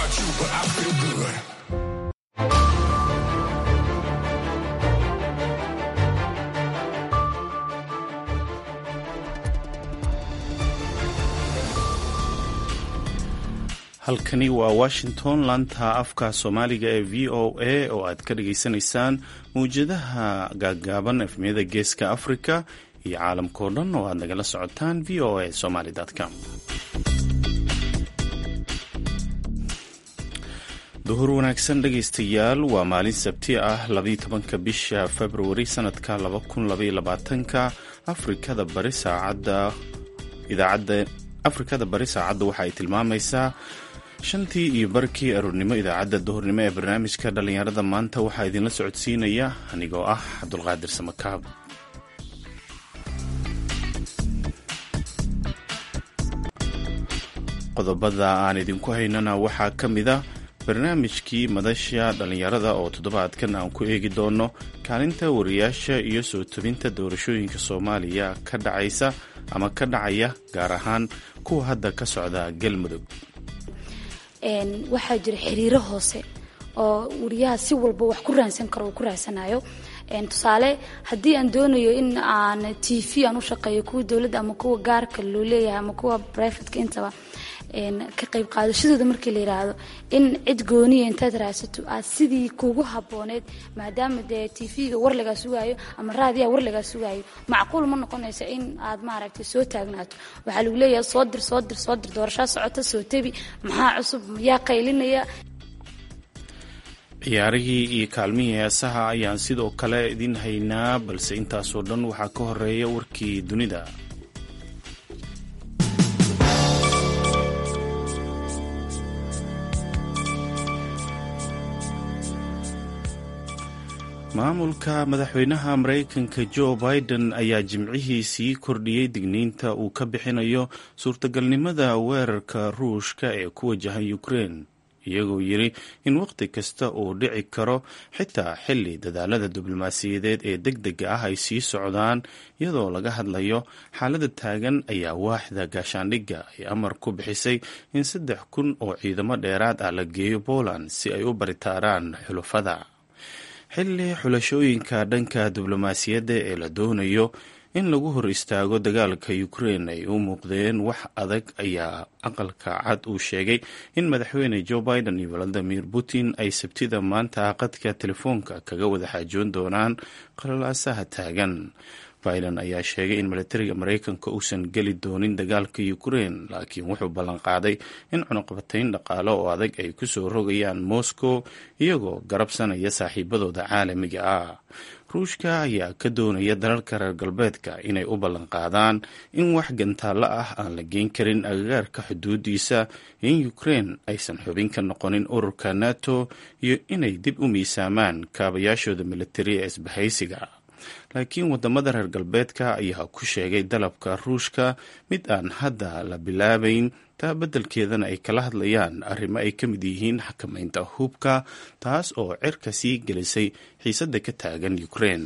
about you, but I feel good. halkani waa washington laanta afka soomaaliga ee v o a oo aad ka dhageysanaysaan mawjadaha gaaggaaban efmiyada geeska africa iyo caalamkao dhan oo aad nagala socotaan v o a somaly com duhur wanaagsan dhegaystayaal waa maalin sabti ah labayo tobanka bisha februari sanadka laba kun labaiyo labaatanka afrikada bari saacadda idaacadda afrikada bari saacadda waxa ay tilmaamaysaa shantii iyo barkii aroornimo idaacadda duhurnimo ee barnaamijka dhallinyarada maanta waxaa idinla socodsiinaya anigoo ah cabdulqaadir samakaab qodobada aan idinku haynana waxaa ka mid a barnaamijkii madasha dhallinyarada oo toddobaadkan aan ku eegi doono kaalinta wariyaasha iyo soo tobinta doorashooyinka soomaaliya ka dhacaysa ama ka dhacaya gaar ahaan kuwa hadda ka socda galmudug waxaa jira xiriiro hoose oo wariyaha si walba wax ku raansan karo uu ku raansanayo tusaale haddii aan doonayo in aan t v aan u shaqeeyo kuwa dowladda ama kuwa gaarka loo leeyahay ama kuwa brivateka intaba ka qayb qaadashadooda markii la yiraahdo in cid gooniya intaad raadsato aad sidii kugu habooneed maadaama dee t v-ga war lagaa sugaayo ama raadiyaha war lagaa sugaayo macquul ma noqonayso in aad maaragtay soo taagnaato waxaa lagu leeyahay soo dir soo dir soo dir doorashaa socota soo tebi maxaa cusub yaa qaylinaya ciyaarihii iyo kaalmihii heesaha ayaan sidoo kale idin haynaa balse intaasoo dhan waxaa ka horeeya warkii dunida maamulka madaxweynaha maraykanka jo biden ayaa jimcihii sii kordhiyey digniinta uu ka bixinayo suurtagalnimada weerarka ruushka ee ku wajahan ukrein iyagoo yidhi in wakhti kasta uu dhici karo xitaa xilli dadaalada diblomaasiyadeed ee deg dega ah ay sii socdaan iyadoo laga hadlayo xaalada taagan ayaa waaxda gaashaandhigga ay amar ku bixisay in saddex kun oo ciidamo dheeraad ah la geeyo poland si ay u baritaaraan xulufada xilli xulashooyinka dhanka diblomaasiyadda ee la doonayo in lagu hor istaago dagaalka ukrein ay u muuqdeen wax adag ayaa aqalka cad uu sheegay in madaxweyne joe biden iyo valadimir putin ay sabtida maanta qadka telefoonka kaga wada xaajoon doonaan qalalaasaha taagan biden ayaa sheegay in milatariga maraykanka uusan geli doonin dagaalka ukrein laakiin wuxuu ballanqaaday in cunuqabatayn dhaqaale oo adag ay kusoo rogayaan moscow iyagoo garabsanaya saaxiibadooda caalamiga ah ruushka ayaa ka doonaya dalalka reer galbeedka inay u ballanqaadaan in wax gantaallo ah aan la geyn karin agagaarka xuduudiisa in ukrein aysan xubin ka noqonin ururka nato iyo inay dib u miisaamaan kaabayaashooda militari ee isbahaysiga laakiin wadamada reer galbeedka ayaa ku sheegay dalabka ruushka mid aan hadda la bilaabayn taa beddelkeedana ay kala hadlayaan arrimo ay ka mid yihiin xakamaynta hubka taas oo cirka sii gelisay xiisadda ka taagan ukrein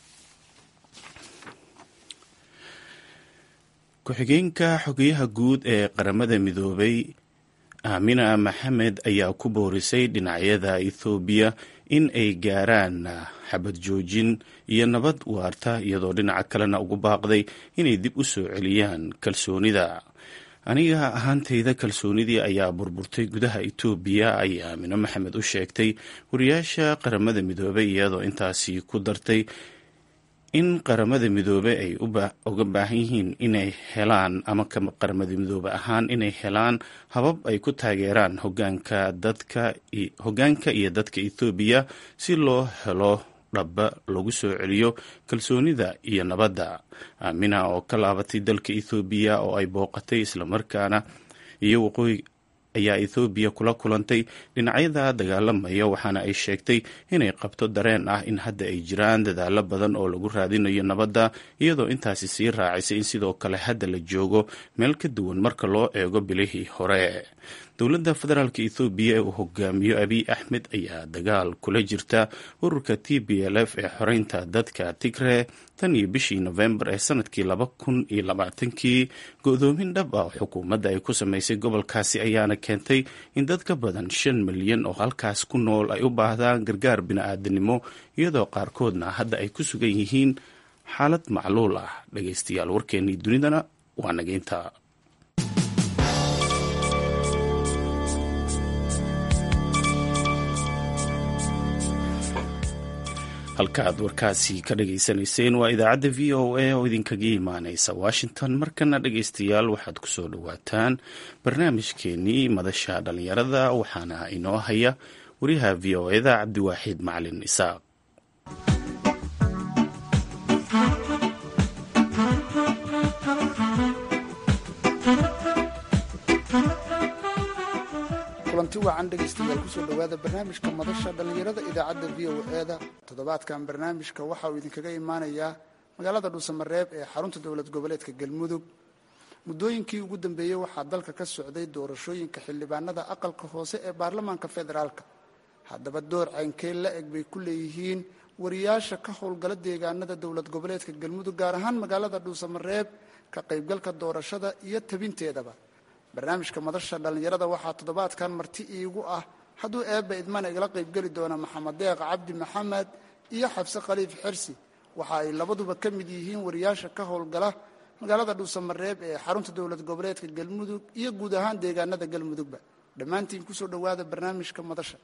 ku-xigeenka xogeyaha guud ee qaramada midoobay aamina maxamed ayaa ku boorisay dhinacyada ethoobiya in ay gaaraan xabad joojin iyo nabad waarta iyadoo dhinaca kalena ugu baaqday inay dib u soo celiyaan kalsoonida aniga ahaantayda kalsoonidii ayaa burburtay gudaha etoobiya ayay aamino maxamed u sheegtay wariyaasha qaramada midoobey iyadoo intaasi ku dartay in qaramada midoobe ay uga baahan yihiin inay helaan ama qaramada midoobe ahaan inay helaan habab ay ku taageeraan hogaanka dadka hogaanka iyo dadka ethoobiya si loo helo dhaba lagu soo celiyo kalsoonida iyo nabadda aamina oo ka laabatay dalka ethoobiya oo ay booqatay islamarkaana iyo waqooyi ayaa ethoobiya kula kulantay dhinacyada dagaalamaya waxaana ay sheegtay inay qabto dareen ah in hadda ay jiraan dadaalo badan oo lagu raadinayo nabadda iyadoo intaasi sii raacisay in sidoo kale hadda la joogo meel ka duwan marka loo eego bilihii hore dowladda federaalk ethoobiya ee uu hogaamiyo abiy axmed ayaa dagaal kula jirta ururka t b l f ee xoreynta dadka tigre tan iyo bishii nofembar ee sanadkii laba kun iyo labaatankii go-doomin dhab ah xukuumadda ay ku samaysay gobolkaasi ayaana keentay in dad ka badan shan milyan oo halkaas ku nool ay u baahdaan gargaar bini-aadanimo iyadoo qaarkoodna hadda ay ku sugan yihiin xaalad macluul ah dhagaystayaal warkeennii dunidana waa nageynta halka aad warkaasi ka dhageysanayseen waa idaacadda v o a oo idinkaga imaaneysa washington markana dhageystayaal waxaad kusoo dhawaataan barnaamijkeenii madasha dhalinyarada waxaana inoo haya wariyaha v o eda cabdiwaaxid macalin isaaq kulanti wacan dhegaystayaal kusoo dhowaada barnaamijka madasha dhallinyarada idaacadda v o e-da toddobaadkan barnaamijka waxa uu idinkaga imaanayaa magaalada dhuusamareeb ee xarunta dowlad goboleedka galmudug muddooyinkii ugu dambeeyey waxaa dalka ka socday doorashooyinka xildhibaanada aqalka hoose ee baarlamaanka federaalka haddaba door caynkee la eg bay ku leeyihiin wariyaasha ka howlgala deegaanada dowlad goboleedka galmudug gaar ahaan magaalada dhuusamareeb ka qaybgalka doorashada iyo tabinteedaba barnaamijka madasha dhallinyarada waxaa toddobaadkan marti iigu ah hadduu eebba idmana igala qaybgeli doona maxamed deeq cabdi maxamed iyo xabse khaliif xersi waxa ay labaduba ka mid yihiin wariyaasha ka howlgala magaalada dhuusamareeb ee xarunta dowlad goboleedka galmudug iyo guud ahaan deegaanada galmudugba dhammaantiin kusoo dhowaada barnaamijka madasha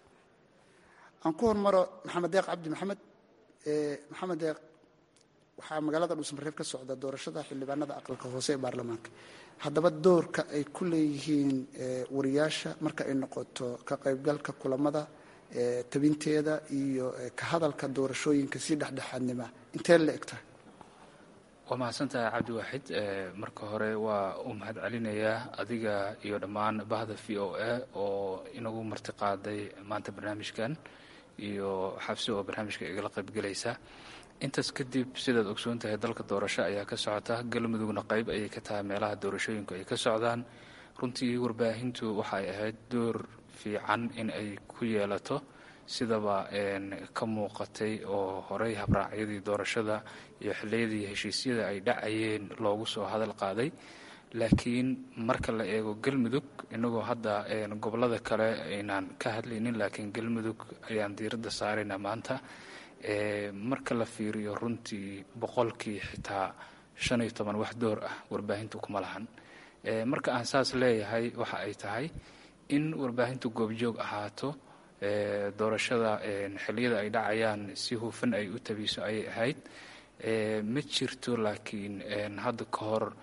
aan ku hormaro maxamed deeq cabdi maxamed maxamed deeq waxaa magaalada dhuusamareeb ka socda doorashada xildhibaanada aqalka hoose ee baarlamaanka haddaba doorka ay ku leeyihiin wariyaasha marka ay noqoto ka qaybgalka kulamada tabinteeda iyo ka hadalka doorashooyinka si dhexdhexaadnima intee la eg tahay waa mahadsantahay cabdiwaaxid marka hore waa u mahad celinayaa adiga iyo dhammaan bahda v o a oo inagu marti qaaday maanta barnaamijkan iyo xabsi oo barnaamijka igala qaybgelaysa intaas kadib sidaad ogsoon tahay dalka doorasho ayaa ka socota galmudugna qayb ayay ka tahay meelaha doorashooyinku ay ka socdaan runtii warbaahintu waxay ahayd door fiican in ay ku yeelato sidaba ka muuqatay oo horey habraacyadii doorashada iyo xilliyadii heshiisyada ay dhacayeen loogu soo hadal qaaday laakiin marka la eego galmudug inagoo hadda gobolada kale aynaan ka hadlaynin laakiin galmudug ayaan diiradda saaraynaa maanta marka la fiiriyo runtii boqolkii xitaa shan iyo toban wax door ah warbaahintu kuma lahan marka aan saas leeyahay waxa ay tahay in warbaahintu goobjoog ahaato doorashada xilliyada ay dhacayaan si hufan ay u tabiso ayay ahayd ma jirto laakiin hadda ka hor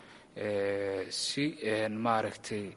si maaragtay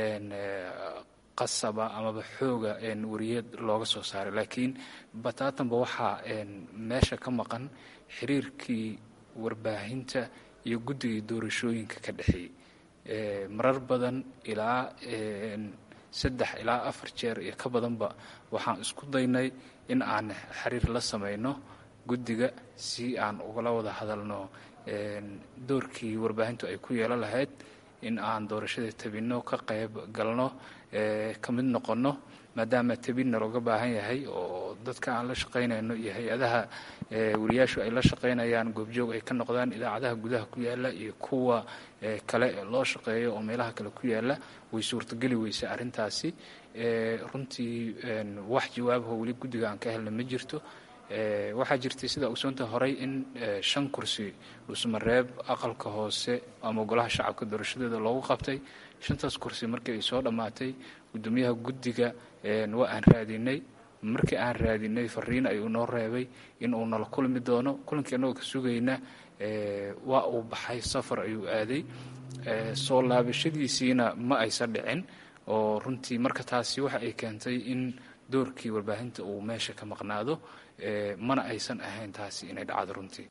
qasaba amaba xooga wariyad looga soo saaray laakiin bataatanba waxaa meesha ka maqan xiriirkii warbaahinta iyo guddigii doorashooyinka ka dhexeeyey marar badan ilaa saddex ilaa afar jeer iyo ka badanba waxaan isku daynay in aan xiriir la samayno guddiga si aan ugala wada hadalno doorkii warbaahintu ay ku yeelan lahayd in aan doorashada tabinno ka qayb galno ka mid noqonno maadaama tabinna looga baahan yahay oo dadka aan la shaqaynayno iyo hay-adaha wariyaashu ay la shaqaynayaan goobjoog ay ka noqdaan idaacadaha gudaha ku yaala iyo kuwa kale loo shaqeeyo oo meelaha kale ku yaala way suurtogeli weysa arrintaasi runtii wax jawaabaho weli guddiga aan ka helna ma jirto waxaa jirtay sida ogsoonta horey in shan kursi dhuusmareeb aqalka hoose ama golaha shacabka doorashadeeda loogu qabtay shantaas kursi markii ay soo dhammaatay guddoomiyaha guddiga waa aan raadinay markii aan raadinay fariin ayuu noo reebay in uu nala kulmi doono kulankii annagoo ka sugayna waa uu baxay safar ayuu aaday soo laabashadiisiina ma aysan dhicin oo runtii marka taasi waxa ay keentay in doorkii warbaahinta uu meesha ka maqnaado mana aysan ahayn taasi inay dhacdo runtii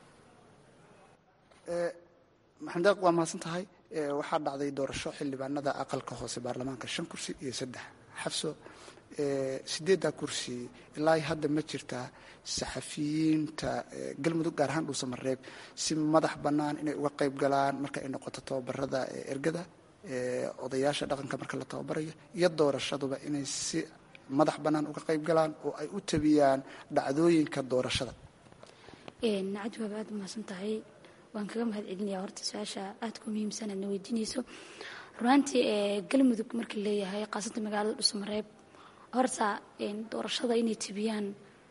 maxamed waa mahadsan tahay waxaa dhacday doorasho xildhibaanada aqalka hoose baarlamaanka shan kursi iyo saddex xabso sideeddaa kursi ilaa hadda ma jirtaa saxafiyiinta galmudug gaar ahaan dhuusamareeb si madax bannaan inay uga qayb galaan marka ay noqoto tababarada ergada odayaasha dhaqanka marka la tababarayo iyo doorashaduba inay si madax bannaan uga qayb galaan oo ay u tabiyaan dhacdooyinka doorashada nacad waaba aad umahadsan tahay waan kaga mahad celinayaa horta su-aasha aada ku muhiimsan aadna weydiinayso runaantii galmudug markii leeyahay qaasanta magaalada dhusmareeb horta doorashada inay tibiyaan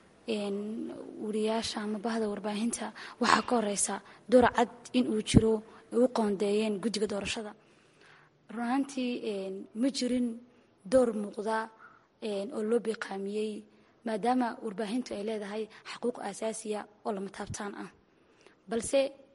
wariyaasha ama bahda warbaahinta waxaa ka horeysa door cad in uu jiro ay u qoondeeyeen guddiga doorashada runaantii ma jirin door muuqda oo loo biqaamiyey maadaama warbaahintu ay leedahay xaquuq asaasiya oo lama taabtaan ah balse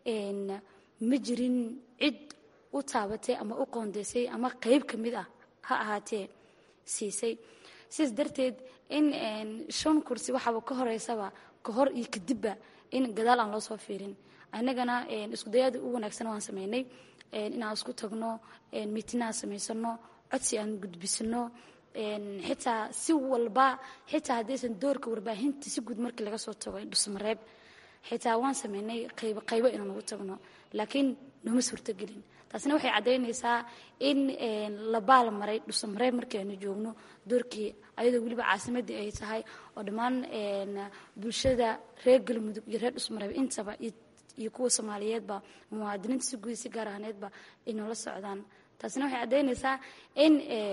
ma jirin cid u taabatay ama u qoondeysay ama qeyb ka mid ah ha ahaatee siisay sidaas darteed in shan kursi waxaaba ka horeysaba ka hor iyo kadibba in gadaal aan loo soo fiirin annagana iskudayaada u wanaagsan waan sameynay inaan isku tagno miitinaan samaysano codsi aan gudbisano xitaa si walba xitaa haddaysan doorka warbaahinta si guud markii laga soo tago dhusmareeb xitaa waan sameynay qaybo qaybo inaan ugu tagno laakiin nooma suurtogelin taasina waxay caddaynaysaa in la baal maray dhusamareeb markii aynu joogno doorkii ayadoo weliba caasimadii ay tahay oo dhammaan bulshada reer galmudug iyo reer dhusmareeb intaba iyo kuwa soomaaliyeedba muwaadiniinta si guud si gaar ahaaneedba ay noola socdaan taasina waxay caddaynaysaa in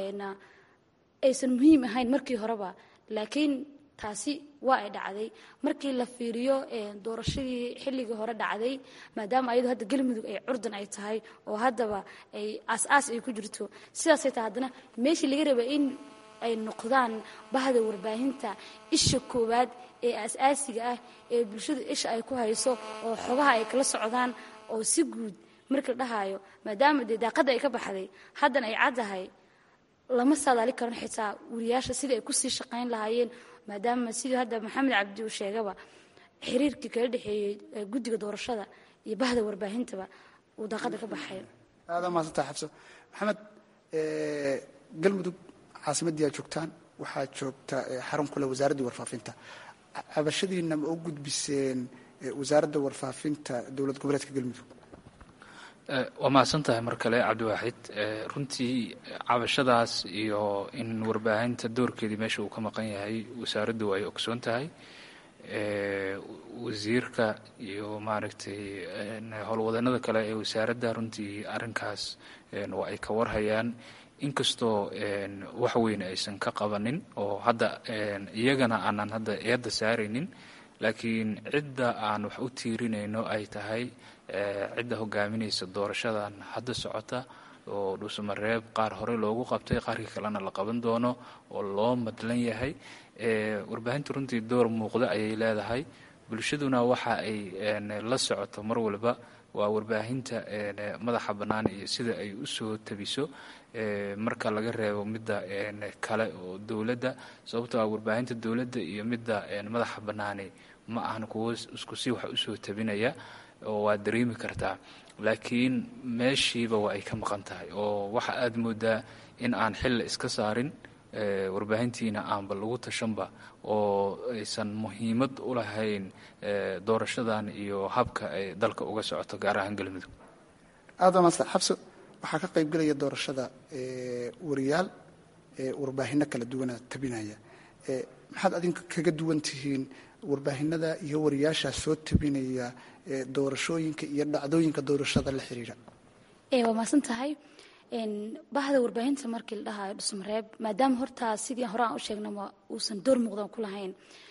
aysan muhiim ahayn markii horeba laakiin taasi waa ay dhacday markii la fiiriyo doorashadii xilligii hore dhacday maadaama ayadoo hadda galmudug ay curdan ay tahay oo haddaba ay aas-aas ay ku jirto sidaasay tahay haddana meeshii laga raba in ay noqdaan bahda warbaahinta isha koowaad ee aas-aasiga ah ee bulshadu isha ay ku hayso oo xogaha ay kala socdaan oo si guud markii la dhahaayo maadaama dee daaqadda ay ka baxday haddana ay caddahay lama saadaali karan xitaa wariyaasha sidai ay kusii shaqayn lahaayeen maadaama sidii hadda maxamed cabdi uu sheegaba xiriirkii kala dhexeeyey guddiga doorashada iyo bahda warbaahintaba uu daaqada ka baxay aada maadsantaa xabso maxamed galmudug caasimadii aad joogtaan waxaad joogta xarun kule wasaaraddii warfaafinta cabashadiina ma u gudbiseen wasaaradda warfaafinta dowlad goboleedka galmudug waa mahadsan tahay mar kale cabdiwaaxid runtii cabashadaas iyo in warbaahinta doorkeedii meesha uu ka maqan yahay wasaaraddu ay ogsoon tahay wasiirka iyo maaragtay howlwadanada kale ee wasaaradda runtii arrinkaas waa ay ka warhayaan inkastoo wax weyn aysan ka qabanin oo hadda iyagana aanan hadda eedda saaraynin laakiin cidda aan wax u tiirinayno ay tahay cidda hogaaminaysa doorashadan hadda socota oo dhuusamareeb qaar hore loogu qabtay qaarkii kalena la qaban doono oo loo madlan yahay warbaahinta runtii door muuqda ayay leedahay bulshaduna waxa ay la socoto mar walba waa warbaahinta madaxa bannaan iyo sida ay u soo tabiso marka laga reebo midda kale oo dowladda sababtoo ah warbaahinta dowladda iyo midda madaxa bannaani ma ahan kuwo isku si wax usoo tabinaya oo waad dareemi kartaa laakiin meeshiiba waa ay ka maqan tahay oo waxa aada moodaa in aan xilla iska saarin warbaahintiina aanba lagu tashanba oo aysan muhiimad u lahayn doorashadan iyo habka ay dalka uga socoto gaar ahaan galmudug aada maasta xabso waxaa ka qayb gelaya doorashada wariyaal warbaahino kala duwana tabinaya maxaad adinka kaga duwan tihiin warbaahinada iyo wariyaashaa soo tabinaya doorashooyinka iyo dhacdooyinka doorashada la xiriira waa maasan tahay bahda warbaahinta markii la dhahayo dhusmareeb maadaama hortaa sidii hore aan u sheegnaba uusan door muuqdan ku lahayn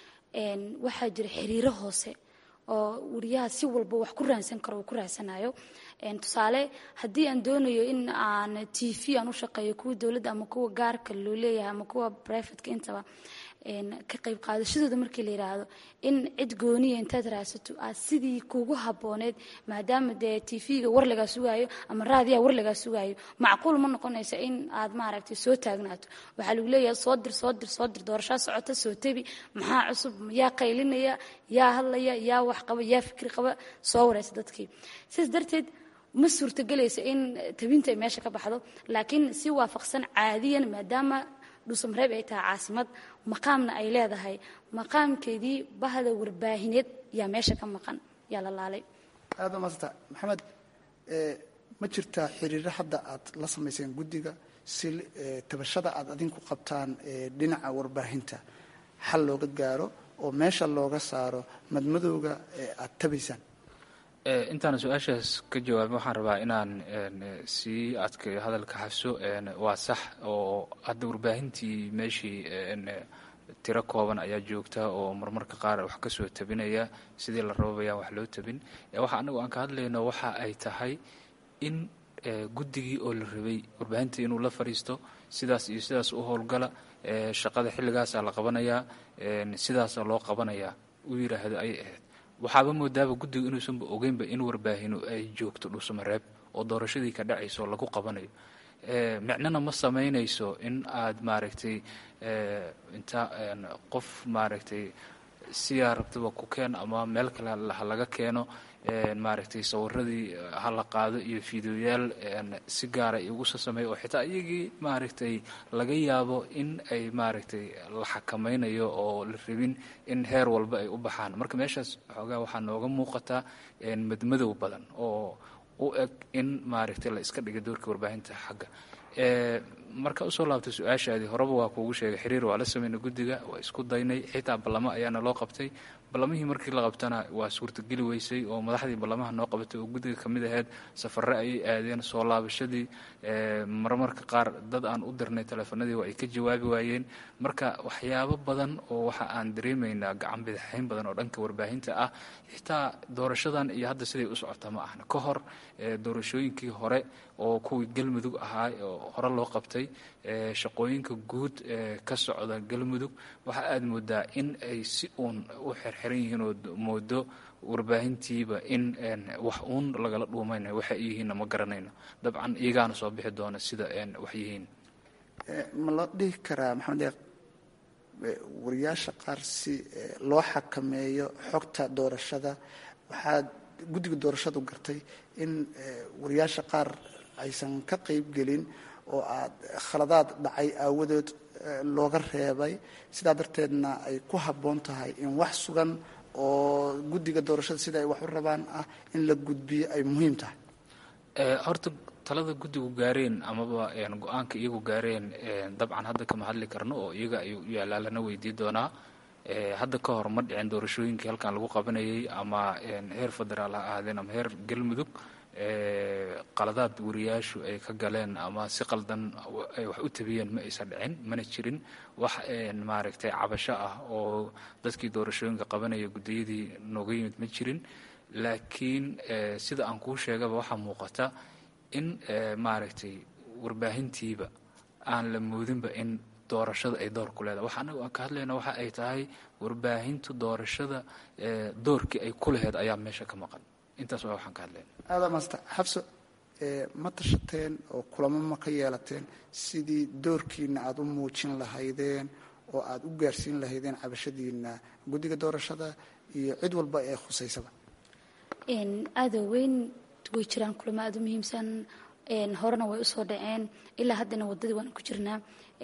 waxaa jira xiriiro hoose oo wariyaha si walba wax ku raansan karo uu ku raansanayo tusaale haddii aan doonayo in aan t v aan u shaqeeyo kuwa dowladda ama kuwa gaarka loo leeyahay ama kuwa brivateka intaba ka qayb qaadashadooda markii la yidhaahdo in cid gooniya intaad raadsato aad sidii kugu habooneed maadaama dee t v-ga war lagaa sugaayo ama raadiyaha war lagaa sugaayo macquul ma noqonayso in aad maaragtay soo taagnaato waxaa lagu leeyahay soo dir soo dir soo dir doorashaa socota soo tebi maxaa cusub yaa qaylinaya yaa hadlaya yaa wax qaba yaa fikri qaba soo waraysa dadkii sidaas darteed ma suurtagelaysa in tabinta ay meesha ka baxdo laakiin si waafaqsan caadiyan maadaama dhuusamareeb ay tahay caasimad maqaamna ay leedahay maqaamkeedii bahda warbaahineed yaa meesha ka maqan yaa la laalay aada maasanta maxamed ma jirtaa xiriiro hadda aad la samayseen guddiga si tabashada aad adinku qabtaan dhinaca warbaahinta xal looga gaaro oo meesha looga saaro madmadowga aad tabaysaan intaan su-aashaas ka jawaabin waxaan rabaa inaan sii adkayo hadalka xafso waa sax oo hadda warbaahintii meeshii tiro kooban ayaa joogta oo marmarka qaar wax ka soo tabinaya sidii la rabo bayaan wax loo tabin waxa anagu aan ka hadlayno waxa ay tahay in guddigii oo la rabay warbaahinta inuu la fadhiisto sidaas iyo sidaas u howlgala shaqada xilligaasaa la qabanayaa sidaasaa loo qabanayaa uu yidhaahdo ayay ahayd waxaaba moodaaba guddigu inuusanba ogeynba in warbaahinu ay joogto dhuusamareeb oo doorashadii ka dhacayso lagu qabanayo micnona ma samaynayso in aad maaragtay inta qof maaragtay siyaa rabtaba ku keen ama meel kale ha laga keeno maaragtay sawiradii ha la qaado iyo fideoyaal si gaara igusa sameeyo oo xitaa iyagii maaragtay laga yaabo in ay maaragtay la xakamaynayo oo la rabin in heer walba ay u baxaan marka meeshaas xoogaa waxaa nooga muuqataa madmadow badan oo u eg in maaragtay la iska dhiga doorka warbaahinta xagga marka usoo laabtay su-aashaadii horeba waa kuugu sheegay xiriir waa la sameynay guddiga waa isku daynay xitaa ballamo ayaana loo qabtay ballamihii markii la qabtana waa suurtageli weysay oo madaxdii ballamaha noo qabatay oo guddiga ka mid ahayd safarre ayay aadeen soo laabashadii marmarka qaar dad aan u dirnay teleefanadii waa ay ka jawaabi waayeen marka waxyaabo badan oo waxa aan dareemaynaa gacan bidixayn badan oo dhanka warbaahinta ah xitaa doorashadan iyo hadda siday u socota ma ahna ka hor doorashooyinkii hore oo kuwii galmudug ahaa oo hore loo qabtay shaqooyinka guud ee ka socda galmudug waxa aad moodaa in ay si uun u xirxiran yihiin oo moodo warbaahintiiba in wax uun lagala dhuumaynayo waxa ay yihiinna ma garanayno dabcan iyagaana soo bixi doona sida wax yihiin ma la dhihi karaa maxamed eeq wariyaasha qaar si loo xakameeyo xogta doorashada waxaad guddiga doorashadu gartay in wariyaasha qaar aysan ka qayb gelin oo aad khaladaad dhacay aawadood looga reebay sidaa darteedna ay ku habboon tahay in wax sugan oo guddiga doorashada sida ay wax u rabaan ah in la gudbiyo ay muhiim tahay horta talada guddigu gaareen amaba go-aanka iyagu gaareen dabcan hadda kama hadli karno oo iyaga ayuu u yaalaa lana weydii doonaa hadda ka hor ma dhicin doorashooyinkii halkan lagu qabanayay ama heer federaal ha ahaadeen ama heer galmudug qaladaad wariyaashu ay ka galeen ama si qaldan ay wax u tabiyeen ma aysan dhicin mana jirin wax maaragtay cabasho ah oo dadkii doorashooyinka qabanaya guddiyadii nooga yimid ma jirin laakiin sida aan kuu sheegaba waxaa muuqata in maaragtay warbaahintiiba aan la moodinba in doorashada ay door ku leedahay waxa anagu aan ka hadlayna waxa ay tahay warbaahintu doorashada doorkii ay ku laheyd ayaa meesha ka maqan intaas waa waxaan ka hadlayna aada maasta xabso ma tashateen oo kulamo ma ka yeelateen sidii doorkiina aada u muujin lahaydeen oo aada u gaarsiin lahaydeen cabashadiina guddiga doorashada iyo cid walba ee khusaysaba aada weyn way jiraan kulamo aada u muhiimsan horena way usoo dhaceen ilaa haddana wadadii waan ku jirnaa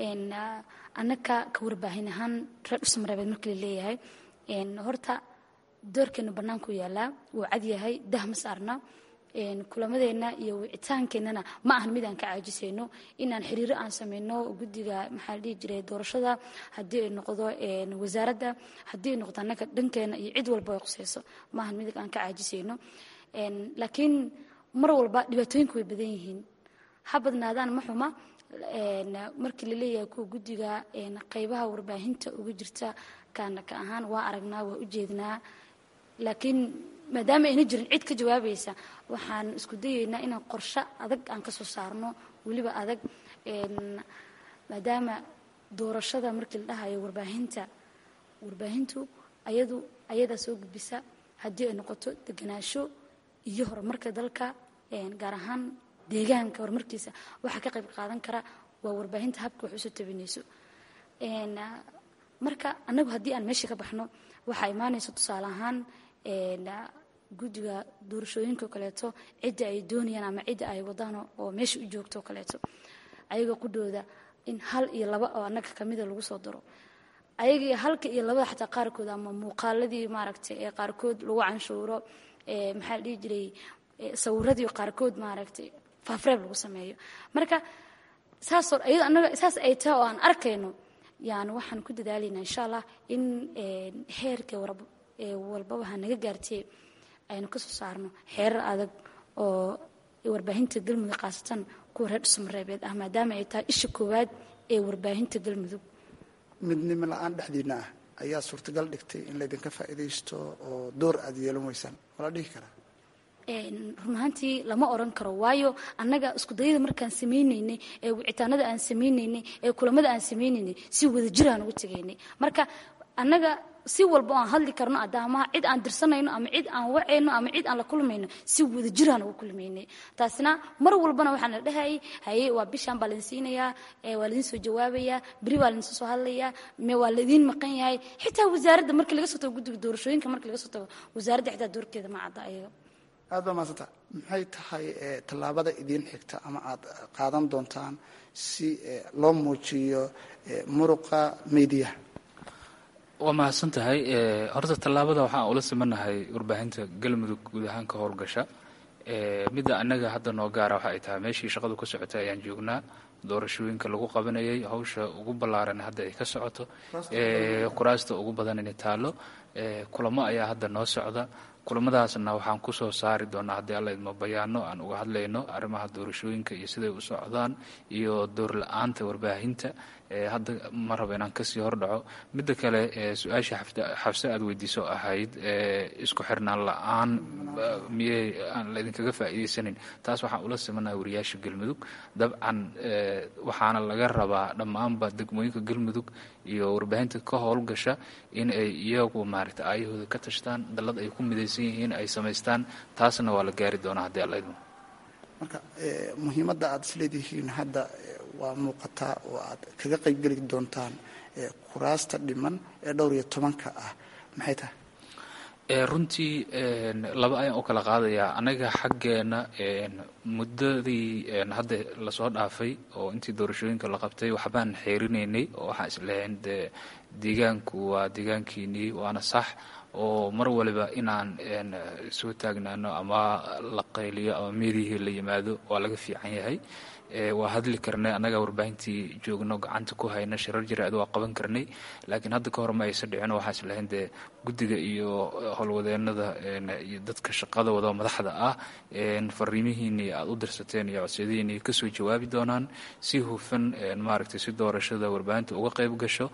annaka ka warbaahin ahaan reer dhusamareebeed markii la leeyahay horta doorkeenu bannaanku yaalaa wuu cad yahay dah ma saarna kulamadeenna iyo wicitaankeenana ma ahan mid aan ka caajisayno inaan xiriiro aan sameyno guddiga maxaa la dhihi jiray doorashada haddii ay noqdo wasaaradda haddii ay noqdo annaga dhankeena iyo cid walba ay qusayso ma ahan mid aan ka caajisayno laakiin mar walba dhibaatooyinku way badan yihiin ha badnaadaan ma xuma markii la leeyahay kuwa guddiga qaybaha warbaahinta uga jirta kaana ka ahaan waa aragnaa waa u jeednaa laakiin maadaama ayna jirin cid ka jawaabaysa waxaan isku dayeynaa inaan qorshe adag aan ka soo saarno weliba adag maadaama doorashada markii la dhahayo warbaahinta warbaahintu ayadu ayadaa soo gudbisa haddii ay noqoto deganaansho iyo horumarka dalka gaar ahaan deegaanka horumarkiisa waxaa ka qayb qaadan kara waa warbaahinta habka wax usoo tabinayso marka annagu haddii aan meesha ka baxno waxaa imaanaysa tusaale ahaan guddiga doorashooyinka o kaleeto cidda ay doonayaan ama cidda ay wadaan oo meesha u joogto o kaleeto ayaga qudhooda in hal iyo laba oo annaga kamida lagu soo daro ayaga halka iyo labada xataa qaarkood ama muuqaaladii maaragtay ee qaarkood lagu canshuuro maxaa la dhihi jiray sawiradii qaarkood maaragtay faafreeb lagu sameeyo marka saasoo iyado annaga saas ay tahay oo aan arkayno yani waxaan ku dadaalaynaa insha allah in heerka walbaba ha naga gaartee aynu kasoo saarno xeerar adag oo warbaahinta galmudug khaasatan kuwa reer dhusmareebeed ah maadaama ay tahay isha koowaad ee warbaahinta galmudug midnimo la-aan dhexdiina ah ayaa suurtagal dhigtay in laydinka faa'iidaysto oo door aad yeelan weysaan wala dhihi karaa run ahaantii lama oran karo waayo annaga iskudayada markaan samaynaynay ee wicitaanada aan samaynaynay ee kulamada aan samaynaynay si wada jiraan ugu tegaynay marka annaga si walba oo aan hadli karno adaamaha cid aan dirsanayno ama cid aan wacayno ama cid aan la kulmayno si wada jiraan ugu kulmaynay taasina mar walbana waxaan la dhahayay haye waa bishaan baa laydin siinayaa waa laydin soo jawaabayaa beri waa laydin soo hadlayaa me waa laydin maqan yahay xitaa wasaaradda markii laga soo tago guddiga doorashooyinka markii laga soo tago wasaaradda xitaa doorkeeda ma cadda ayaga aad baa mahadsanta maxay tahay tallaabada idiin xigta ama aad qaadan doontaan si loo muujiyo muruqa mediyaha waa mahadsan tahay horta tallaabada waxaan ula simanahay warbaahinta galmudug guud ahaan ka howlgasha midda annaga hadda noo gaara waxa ay tahay meeshii shaqadu ka socotay ayaan joognaa doorashooyinka lagu qabanayay hawsha ugu ballaaran hadda ay ka socoto kuraasta ugu badan inay taalo kulamo ayaa hadda noo socda kulamadaasna waxaan kusoo saari doonaa haddii alla idmo bayaano aan uga hadlayno arrimaha doorashooyinka iyo siday u socdaan iyo door la-aanta warbaahinta hadda ma rabo inaan kasii hordhaco midda kale su-aasha xabse aad weydiiso ahayd isku xirnaan la-aan miyey aan laydinkaga faa'iidaysanin taas waxaan ula simanaha wariyaasha galmudug dabcan waxaana laga rabaa dhammaanba degmooyinka galmudug iyo warbaahinta ka howlgasha in ay iyagu maaragta aayahooda ka tashtaan dallad ay ku midaysan yihiin ay samaystaan taasna waa la gaari doonaa haddii alla idmo marka muhiimadda aada isleedihiin hadda waa muuqataa oo aad kaga qaybgeli doontaan kuraasta dhiman ee dhowr iyo tobanka ah maxay tahay runtii laba ayaan u kala qaadayaa anaga xaggeena muddadii hadda lasoo dhaafay oo intii doorashooyinka la qabtay waxbaan xeerinaynay oo waxaan islahayn dee deegaanku waa deegaankiinii waana sax oo mar waliba inaan soo taagnaano ama la qayliyo ama meedihii la yimaado waa laga fiican yahay waa hadli karnay annaga warbaahintii joogno gacanta ku hayna shirar jiraad waa qaban karnay laakiin hadda ka hor ma aysa dhicin waxaan islahayn dee guddiga iyo howlwadeenada iyo dadka shaqada wada madaxda ah fariimihiinii aad u dirsateen iyo codsiyadihiinii kasoo jawaabi doonaan si hufan maaragtay si doorashada warbaahinta uga qayb gasho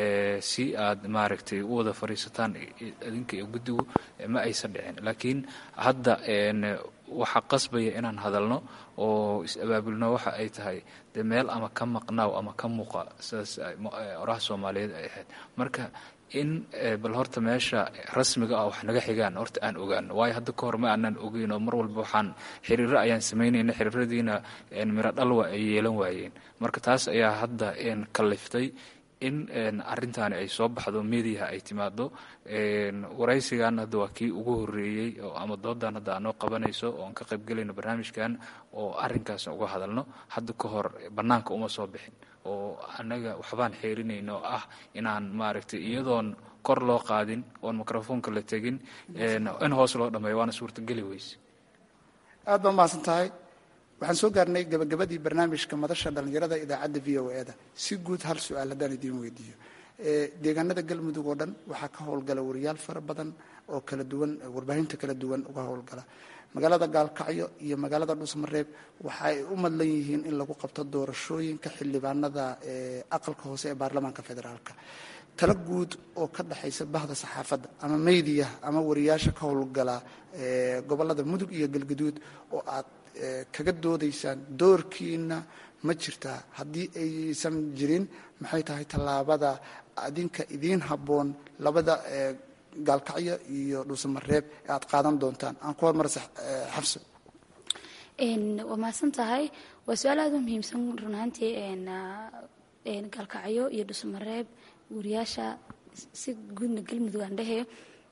si aad maaragtay u wada fadhiisataan idinka iyo guddigu ma aysan dhicin laakiin hadda waxaa qasbaya inaan hadalno oo is-abaabulno waxa ay tahay dee meel ama ka maqnaaw ama ka muuqa sidaas oraha soomaaliyeed ay ahayd marka in bal horta meesha rasmiga ah wax naga xigaan horta aan ogaano waayo hadda ka hor ma aanaan ogeyn oo mar walba waxaan xiriiro ayaan samaynayna xiriiradiina miro dhalwa ay yeelan waayeen marka taas ayaa hadda kaliftay in arintaani ay soo baxdo mediaha ay timaado waraysigan hadda waa kii ugu horeeyey ama doodan hadda aanoo qabanayso oo aan ka qaybgelayno barnaamijkan oo arinkaas uga hadalno hadda ka hor banaanka uma soo bixin oo annaga waxbaan xeerinayno oo ah inaan maaragtay iyadoon kor loo qaadin oon microfoonka la tegin in hoos loo dhameeyo waana suurtageli weyse aad baa mahadsan tahay waxaan soo gaarnay gabagabadii barnaamijka madasha dhallinyarada idaacadda v o e da si guud hal su-aal haddaan idiin weydiiyo deegaanada galmudug oo dhan waxaa ka howlgala wariyaal fara badan oo kala duwan warbaahinta kala duwan uga howlgala magaalada gaalkacyo iyo magaalada dhuusmareeb waxa ay u madlan yihiin in lagu qabto doorashooyinka xildhibaanada aqalka hoose ee baarlamaanka federaalka tala guud oo ka dhexaysa bahda saxaafadda ama meydiyaha ama wariyaasha ka howlgala gobolada mudug iyo galgaduud oo aad kaga doodaysaan doorkiina ma jirtaa haddii aysan jirin maxay tahay tallaabada adinka idiin habboon labada gaalkacyo iyo dhuusamareeb ee aad qaadan doontaan aan ku hormarsa xafso waa mahadsan tahay waa su-aal aada u muhiimsan run ahaantii gaalkacyo iyo dhuusamareeb wariyaasha si guudna galmudug aan dhehe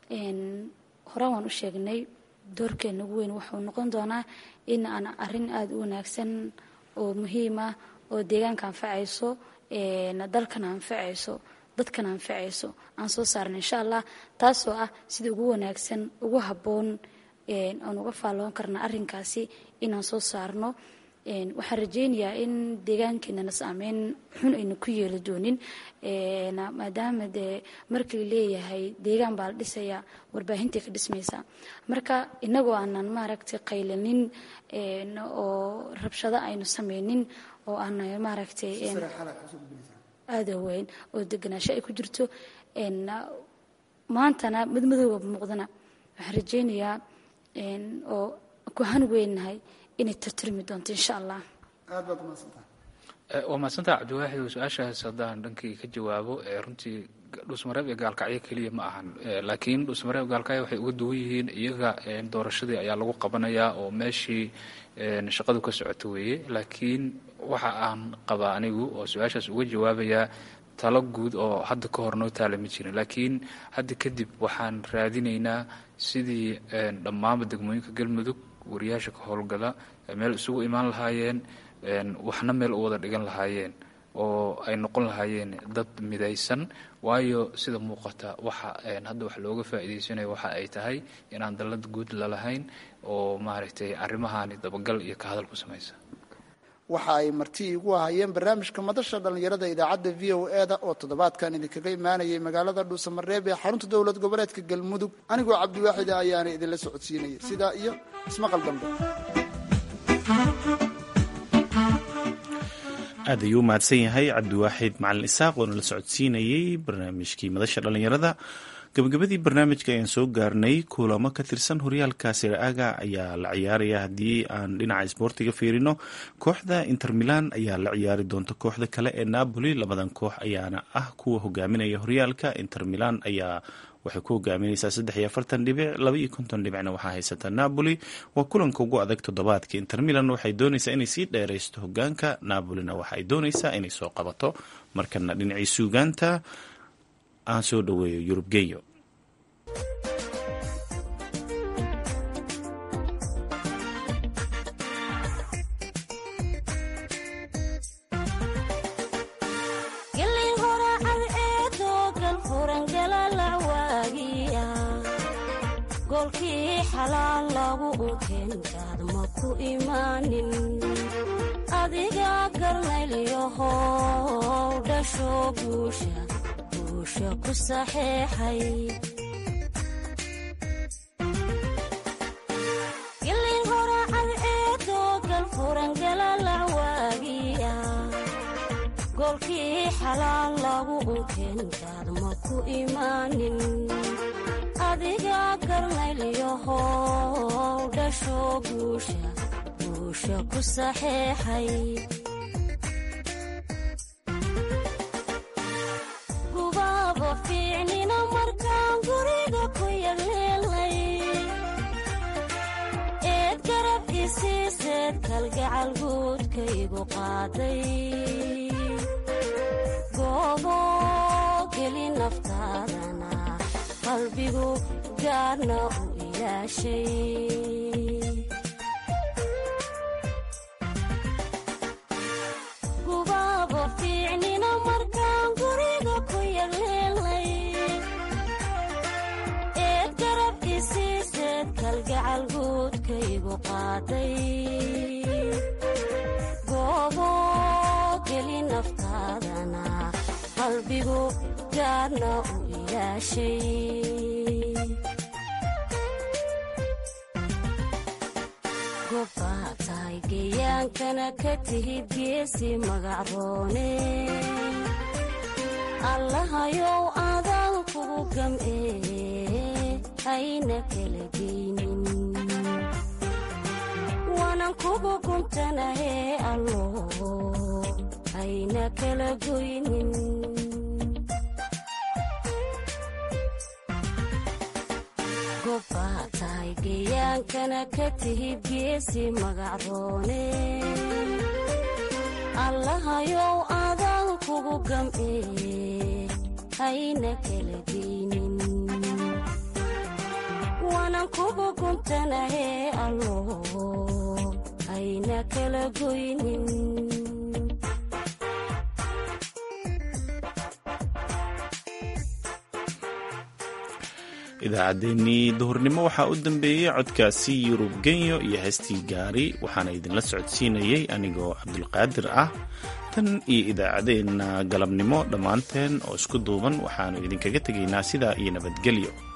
horaan waan u sheegnay doorkeena ugu weyn wuxuu noqon doonaa in aan arin aada u wanaagsan oo muhiim ah oo deegaanka anfacayso dalkana anfacayso dadkana anfacayso aan soo saarna insha allah taasoo ah sida ugu wanaagsan ugu habboon aan uga faalloon karna arrinkaasi inaan soo saarno waxaan rajeynayaa in deegaankeenana saameyn xun aynu ku yeeli doonin maadaama dee markii leeyahay deegaan baa la dhisayaa warbaahintai ka dhismaysaa marka inagoo aanan maaragtay qaylanin oo rabshado aynu sameynin oo aan maaragtay aada weyn oo deganaasho ay ku jirto maantana madmadooga muuqdana waxaan rajeynayaa oo ku hanweynahay inay tartirmi doonto insha allah aad baad umaadsantaha waa mahadsantaha cabdiwaaxid oo su-aashaas haddaan dhankii ka jawaabo runtii dhuusmareeb iyo gaalkacyo keliya ma ahan laakiin dhuusmareeb gaalkacyo waxay uga duwan yihiin iyaga doorashadii ayaa lagu qabanayaa oo meeshii shaqadu ka socoto weeye laakiin waxa aan qabaa anigu oo su-aashaas uga jawaabayaa talo guud oo hadda ka hor noo taala ma jirin laakiin hadda kadib waxaan raadinaynaa sidii dhammaanba degmooyinka galmudug wariyaasha ka howlgala meel isugu imaan lahaayeen waxna meel u wada dhigan lahaayeen oo ay noqon lahaayeen dad midaysan waayo sida muuqata waxa hadda wax looga faa'iidaysanayo waxa ay tahay inaan dallad guud lalahayn oo maaragtay arrimahaani dabagal iyo ka hadal ku samaysa waxa ay marti igu ahayeen barnaamijka madasha dhallinyarada idaacadda v o e da oo toddobaadkan idinkaga imaanayay magaalada dhuusamareeb ee xarunta dowlad goboleedka galmudug anigoo cabdiwaaxida ayaana idinla socodsiinaya sidaa iyo ismaqal dambe aad ayuu u mahadsan yahay cabdiwaaxid macalin isaaq oo nala socodsiinayey barnaamijkii madasha dhallinyarada gabagabadii barnaamijka ayaan soo gaarnay kulamo ka tirsan horyaalka siraaga ayaa la ciyaaraya haddii aan dhinaca isboortiga fiirino kooxda inter milan ayaa la ciyaari doonta kooxda kale ee napoli labadan koox ayaana ah kuwa hogaaminaya horyaalka inter milan ayaa waxay ku hogaamineysaa saddex iyo afartan dhibic laba iyo konton dhibicna waxaa haysata napoli waa kulanka ugu adag toddobaadka inter milan waxay dooneysaa inay sii dheeraysto hogaanka napolina waxa ay dooneysaa inay soo qabato markana dhinacii suugaanta aan soo dhaweeyo yurub geyo goolkii xalaal lagu ukeenkaad ma ku imaanin adiga garnaylyahow dhasho guusha guusha ku saxeexay gilin horacad eedoo galfurangalalacwaagiya goolkii xalaal lagu ukeenkaad ma ku imaanin adiga garnaylyahow dhasho guusha guusha ku saxeexay gubaaba fiicnina markaan guriga ku yagleelay eed garab isiiseed kalgacal guudkaygu qaaday goobo geli naftaadana qalbigu gaarna u ilaashay gubaaba fiicnina markaan guriga ku yagleelay eed garab isiiseed kalgacal guudkaygu qaaday goobo geli naftaadana qalbigu gaarna u gobbaa tahay geyaankana ka tihid geesi magacroone allahayow adaan kugu gam'ee hayna kala geynin waanan kugu guntanahee allo hayna kala goynin gobbaa tahay geyaankana ka tihid geesi magacroone allahayow adaan kugu gam'ee hayna kala geynin waanan kugu guntanahee allo hayna kala goynin idaacaddeenii duhurnimo waxaa u dambeeyey codkaasi yurub genyo iyo heestii gaari waxaana idinla socodsiinayey anigoo cabdulqaadir ah tan iyo idaacaddeenna galabnimo dhammaanteen oo isku duuban waxaannu idinkaga tegaynaa sidaa iyo nabadgelyo